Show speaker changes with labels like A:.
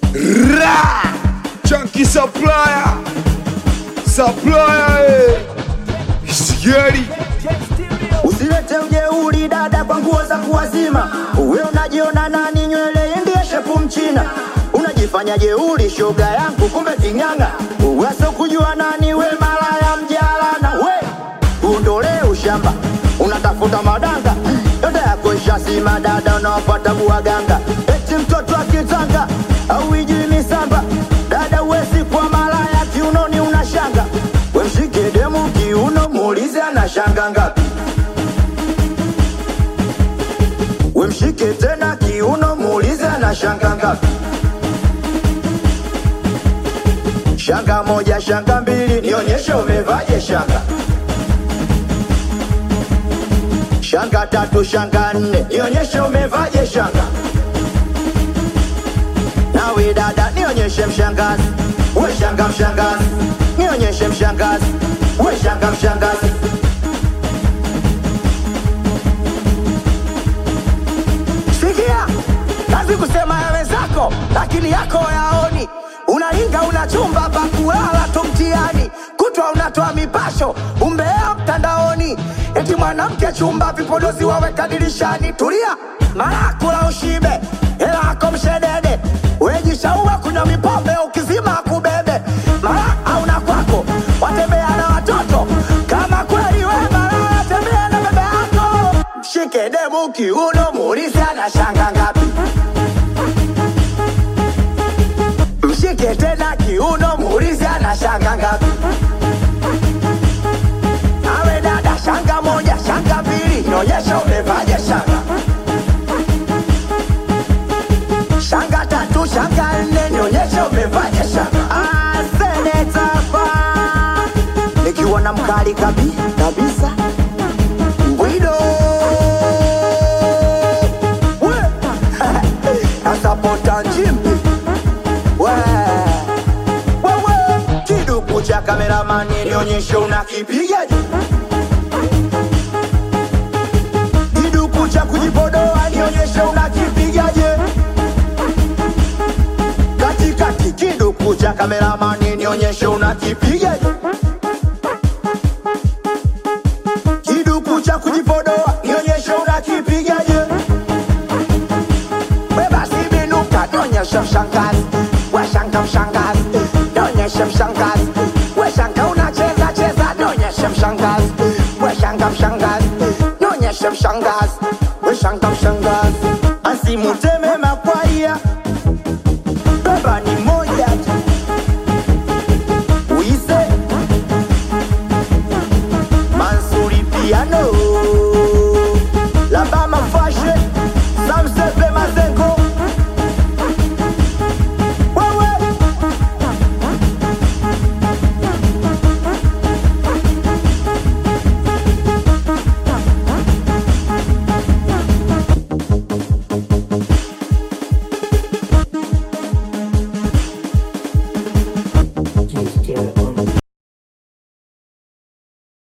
A: Ra! Chunky supplier. Supplier. eh. Sigari.
B: Usilete ujeuri dada kwa nguo za kuwazima. Uwe unajiona nani? Nywele ndiye shepu mchina. Unajifanya jeuri shoga yangu, kumbe king'ang'a. Uweze kujua nani we, malaya mjalana we. Uondolee ushamba, unatafuta madanga yote yako ishazima. Dada unaopata buwaganga, eti mtoto akitanga au ijui misamba. Dada uwezi kwa malaya, kiunoni unashanga. We mshike demu kiuno, muulize anashanga ngapi. We mshike tena kiuno, muulize ana shanga ngapi. Shanga moja, shanga mbili, nionyeshe umevaje shanga. Shanga tatu, shanga nne, nionyeshe umevaje shanga. Nawe dada, nionyeshe mshangazi, we shanga mshangazi, nionyeshe mshangazi, we shanga mshangazi. Sikia, kazi kusema ya wenzako, lakini yako yaoni. Unainga una chumba pa kulala tu mtihani, kutwa unatoa mipasho, umbea mtandaoni, eti mwanamke chumba vipodozi waweka dirishani. Tulia, mara kula ushibe, hela yako mshedede, wejishaua kunywa mipombe, ukizima kubebe, mara hauna kwako, watembea na watoto kama kweli we mara tembea na bebe yako mshike demu kiuno, muulize ana shanga ngapi. Mshike tena kiuno, muulize ana shanga ngapi. Awe dada, shanga moja, shanga mbili, nionyesha umevaje shanga. Shanga tatu, shanga nne, nionyesha umevaje shanga. Ah, seneta fa nikiwa na mkali kabi kabisa Bwido We Asapota njimbi We Wewe Kiduku cha kameramani nionyeshe unakipigaje Kiduku cha kujipodoa nionyeshe unakipigaje Katikati kiduku cha kameramani nionyeshe unakipigaje kiduku cha kujipodoa nionyeshe unakipigaje basi binuka nionyeshe mshangazi washanga mshangazi nionyeshe mshangazi weshanga unacheza cheza nionyeshe mshangazi weshanga mshangazi nionyeshe mshangazi weshanga mshangazi